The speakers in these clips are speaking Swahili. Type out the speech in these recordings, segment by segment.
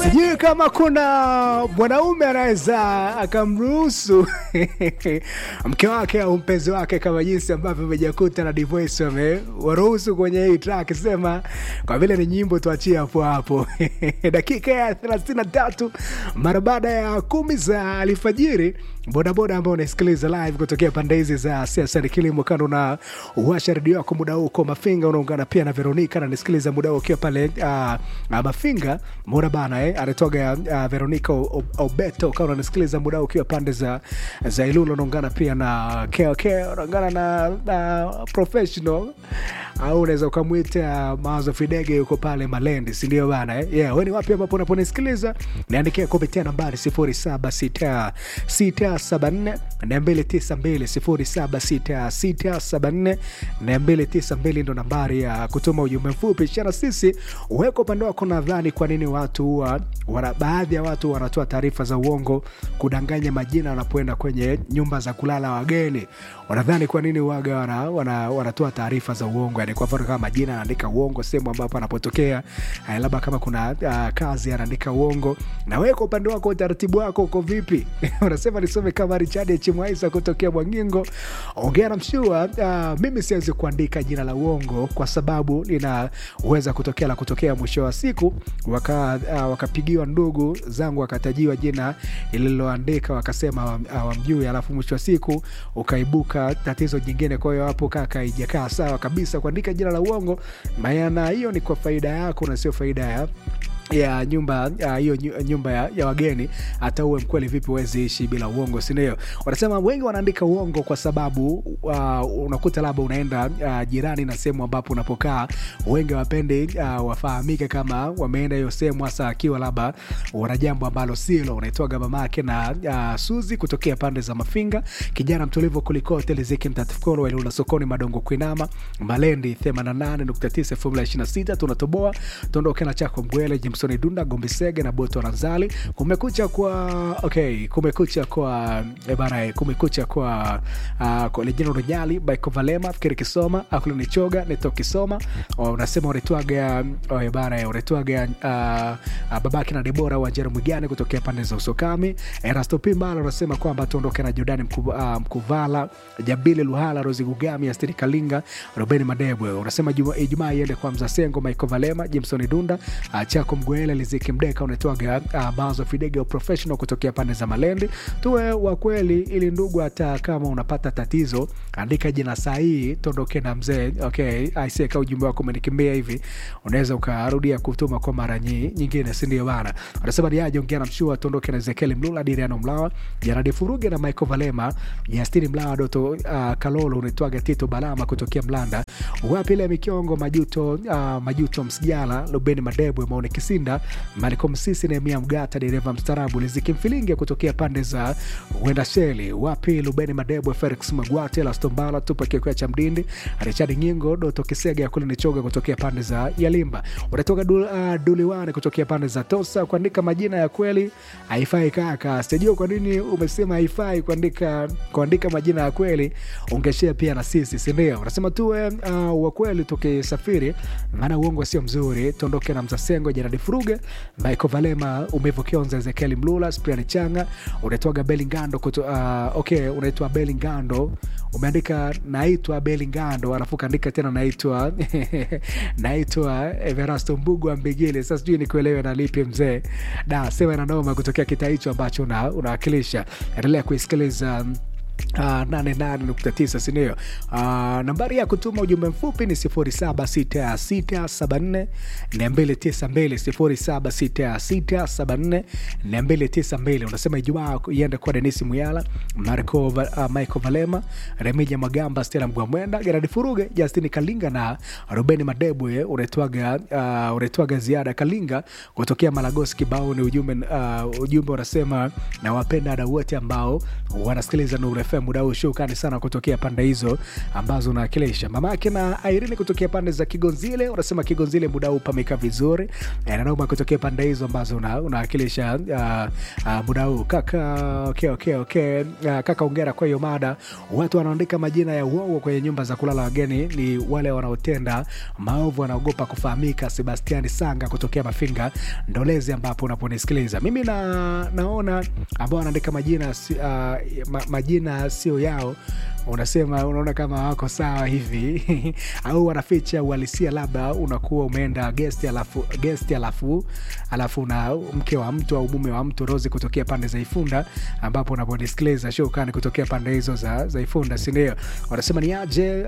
sijui kama kuna mwanaume anaweza akamruhusu mke wake au mpenzi wake kama jinsi ambavyo mejakuta na Divoice wamewaruhusu kwenye hii track, sema kwa vile ni nyimbo tuachie hapo hapo. dakika ya 33 mara baada ya kumi za alfajiri bodaboda ambao unasikiliza live kutokea pande hizi za siasa ni kilimo kando na uwasha redio yako muda huu uko mafinga unaungana pia na veronica nanisikiliza muda huu ukiwa pale uh, uh, mafinga mona bana eh, anatoga uh, veronica O- O- obeto kama unanisikiliza muda huu ukiwa pande za za ilulo unaungana pia na kok unaungana na, na professional au unaweza ukamwita mawazo fidege yuko pale malendi sindio bana eh? yeah, we ni wapi ambapo unaponisikiliza niandikia kupitia nambari 076674 292 ndo nambari ya kutuma ujumbe mfupi shana sisi uweka upande wako nadhani kwa nini watu huwa wana, baadhi ya watu wanatoa taarifa za uongo kudanganya majina wanapoenda kwenye nyumba za kulala wageni wanadhani kwa nini waga wana, wana, wanatoa taarifa za uongo yani kwa mfano kama majina anaandika uongo sehemu ambapo anapotokea eh, labda kama kuna uh, kazi anaandika uongo na wewe kwa upande wako utaratibu wako uko vipi unasema nisome kama richard chimwaisa kutokea mwangingo ongea na mshua uh, mimi siwezi kuandika jina la uongo kwa sababu linaweza kutokea la kutokea mwisho wa siku waka, uh, wakapigiwa ndugu zangu wakatajiwa jina lililoandika wakasema uh, wamjui alafu mwisho wa siku ukaibuka tatizo jingine kwa hiyo hapo kaka ijakaa sawa kabisa kuandika jina la uongo maana hiyo ni kwa faida yako na sio faida ya ya nyumba ya hiyo nyu- nyumba ya, ya wageni hata uwe mkweli vipi uwezi ishi bila uongo sindio wanasema wengi wanaandika uongo kwa sababu uh, unakuta labda unaenda uh, jirani na sehemu ambapo unapokaa wengi wapendi uh, wafahamike kama wameenda hiyo sehemu hasa akiwa labda wana jambo ambalo silo unaitoga mamake na uh, suzi kutokea pande za mafinga kijana mtulivu kulikote liziki mtatifukolo wailula sokoni madongo kuinama malendi 88.9 formula 26 tunatoboa tuondoke na chako mbwele jimsoni dunda gombisege na boto ranzali kumekucha kwa okay kumekucha kwa eh, bana eh, kumekucha kwa uh, kwa lejino runyali baiko valema fikiri kisoma akulu nichoga neto kisoma oh, unasema unaitwaga oh, eh, bana eh, unaitwaga uh, uh, babake na debora wanjero mwigane kutokea pande za usokami erasto pimbala unasema kwamba tuondoke na jordani Mku, uh, mkuvala jabili luhala rosi gugami astiri kalinga robeni madebwe unasema Juma- ijumaa iende kwa mzasengo michael valema jimsoni dunda uh, chako mgwele liziki mdeka unaitwaga uh, bazo fidege professional kutokea pande za malendi tuwe wa kweli ili ndugu hata kama unapata tatizo andika jina sahihi tuondoke na mzee okay aiseka ujumbe wako umenikimbia hivi unaweza ukarudia kutuma kwa mara nyi, nyingine sindio bana anasema niaje ongea na mshua tuondoke na ezekieli mlula diriano mlawa jaradi furuge na michael valema yastini mlawa doto uh, kalolo unaitwaga tito balama kutokea mlanda wapi ile mikiongo majuto uh, majuto msijala lubeni madebwe maone kisinda maliko msisi nehemia mgata dereva mstarabu liziki mfilinge kutokea pande za wenda sheli wapi lubeni madebwe felix magwate lastombala tupa kikwea cha mdindi richard nyingo doto kisega kule nichoga kutokea pande za yalimba unatoka dul, uh, duliwane kutokea pande za tosa kuandika majina ya kweli haifai kaka sijajua kwa nini umesema haifai kuandika kuandika majina ya kweli ungeshea pia na sisi sindio unasema tuwe uh, wa kweli tukisafiri maana uongo sio mzuri tuondoke na mzasengo jeradi furuge michael valema umevu kionza ezekieli mlula spriani changa unaitwaga belingando kuto, uh, okay unaitwa belingando umeandika naitwa belingando alafu kaandika tena naitwa naitwa everasto mbugu wa mbigili sasa sijui nikuelewe na lipi mzee da sema na noma kutokea kita hicho ambacho una- unawakilisha endelea kuisikiliza Uh, 88.9 sindio uh, nambari ya kutuma ujumbe mfupi ni 076674 292 076674 unasema ijumaa iende kwa denisi muyala marco uh, michael valema remija magamba stela mgwamwenda geradi furuge justini kalinga na rubeni madebwe unaitwaga uh, unaitwaga ziada kalinga kutokea malagosi kibao ni ujumbe uh, ujumbe unasema nawapenda ada wote ambao wanasikiliza Nuru FM FM muda huu. Shukrani sana kutokea pande hizo ambazo unawakilisha. Mama yake na Irene kutokea pande za Kigonzile, unasema Kigonzile muda huu pameka vizuri. Eh, na Nauma kutokea pande hizo ambazo una- unawakilisha uh, uh, muda huu kaka. Okay, okay, okay. Uh, kaka, ongera kwa hiyo mada. Watu wanaandika majina ya uongo kwenye nyumba za kulala wageni ni wale wanaotenda maovu, wanaogopa kufahamika. Sebastiani Sanga kutokea Mafinga Ndolezi, ambapo unaponisikiliza mimi na, naona ambao wanaandika majina si- uh, ma, majina sio yao unasema unaona kama wako sawa hivi au wanaficha uhalisia, labda unakuwa umeenda gesti alafu gesti alafu alafu na mke wa mtu au mume wa mtu. Rozi kutokea pande za Ifunda, ambapo unaponisikiliza shukani kutokea pande hizo za, za Ifunda, si ndio? Wanasema ni aje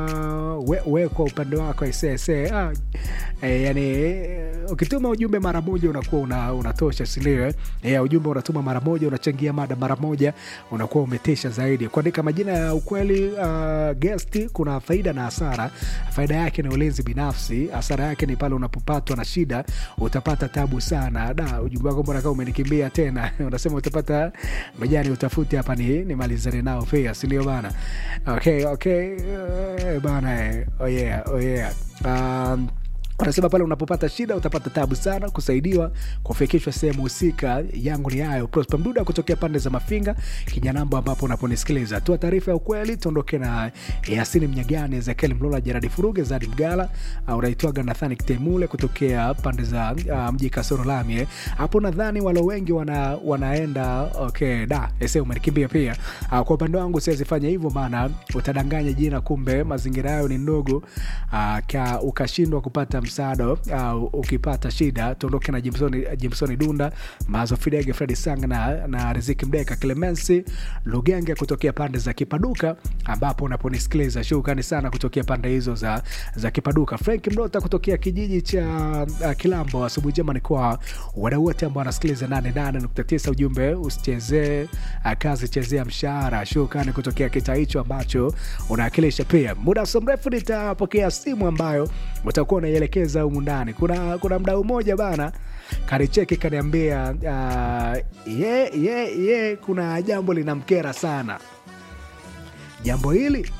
uh, we, we kwa upande wako isese ah, eh, yani eh, ukituma ujumbe mara moja unakuwa una, unatosha, si ndio? eh? Eh, ujumbe unatuma mara moja, unachangia mada mara moja, unakuwa umetesha zaidi. Kuandika majina ya ukweli uh, gesti, kuna faida na hasara. Faida yake ni ulinzi binafsi, hasara yake ni pale unapopatwa na shida, utapata tabu sana. Da, ujumbe wako mbona kama umenikimbia tena? Unasema utapata majani, utafuti hapa ni nimalizane nao pia, si ndio bana? Okay, okay, uh, bana eh, oh yeah, oh yeah. Um, Anasema pale unapopata shida utapata tabu sana kusaidiwa kufikishwa sehemu husika. Yangu ni hayo. Prosper Mduda kutokea pande za Mafinga Kinyanambo, ambapo unaponisikiliza toa taarifa ya ukweli. Tuondoke na Yasini Mnyagani, Ezekiel Mlola, Jeradi Furuge, Zadi Mgala, uh, unaitwaga Nathani Kitemule kutokea pande za uh, mji Kasoro Lami eh. Hapo nadhani walo wengi wana, wanaenda okay, da ese umenikimbia pia. Uh, kwa upande wangu siwezi fanya hivyo, maana utadanganya jina, kumbe mazingira yayo ni ndogo uh, ka ukashindwa kupata msaada uh, ukipata shida. Tuondoke na Jimsoni, Jimsoni Dunda, Mazo Fidege, Fredi Sang na, na Riziki Mdeka, Clemensi Lugenge kutokea pande za Kipaduka, ambapo unaponisikiliza shukrani sana kutokea pande hizo za, za Kipaduka. Frank Mdota kutokea kijiji cha uh, Kilambo, asubuhi njema ni kwa wadau wote ambao wanasikiliza 88.9. Ujumbe usichezee uh, kazi, chezea mshahara. Shukrani kutokea kitaa hicho ambacho unawakilisha. Pia muda so mrefu nitapokea simu ambayo utakuwa unaielekeza humu ndani. Kuna, kuna mdau mmoja bana kanicheki kaniambia, uh, ye, ye, ye, kuna jambo linamkera sana. Jambo hili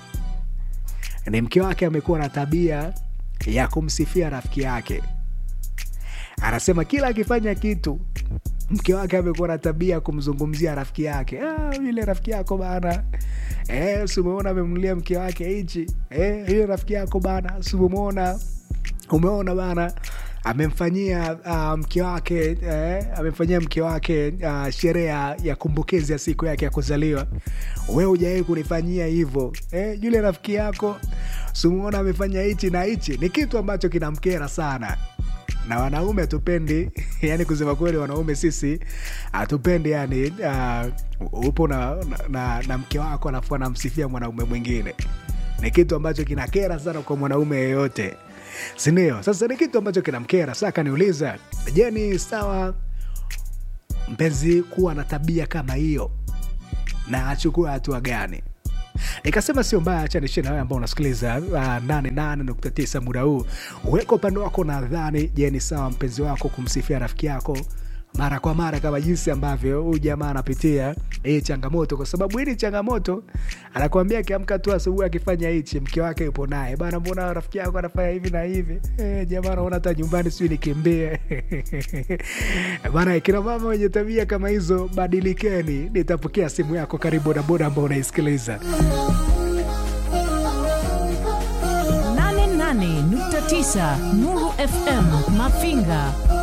ni mke wake amekuwa na tabia ya kumsifia rafiki yake. Anasema kila akifanya kitu mke wake amekuwa na tabia ya kumzungumzia rafiki yake. Ah, yule rafiki yako bana, eh, si umeona amemnulia mke wake hichi, eh, yule rafiki yako bana, si umeona umeona bana amemfanyia uh, mke wake eh, amemfanyia mke wake uh, sherehe ya ya kumbukizi ya siku yake ya kuzaliwa. We hujawahi kunifanyia hivyo eh, yule rafiki yako simuona amefanya hichi na hichi. Ni kitu ambacho kinamkera sana na wanaume hatupendi yani, kusema kweli, wanaume sisi hatupendi yani, uh, upo na, na, na, na mke wako alafu anamsifia mwanaume mwingine. Ni kitu ambacho kinakera sana kwa mwanaume yeyote, sindio? Sasa ni kitu ambacho kinamkera. Sasa kaniuliza, je, ni sawa mpenzi kuwa na tabia kama hiyo na achukue hatua gani? Nikasema sio mbaya, acha nishie na wewe ambao unasikiliza uh, 88.9 muda huu. Uweka upande wako, nadhani je, ni sawa mpenzi wako kumsifia rafiki yako mara kwa mara kama jinsi ambavyo huyu jamaa anapitia hii changamoto, kwa sababu hii ni changamoto. Anakuambia akiamka tu asubuhi akifanya hichi, mke wake yupo naye bana, mbona rafiki yako anafanya hivi na hivi? Eh, jamaa anaona hata nyumbani sijui nikimbie bana. Kina mama wenye tabia kama hizo, badilikeni. Nitapokea simu yako, karibu bodaboda ambao unaisikiliza 88.9 Nuru FM Mafinga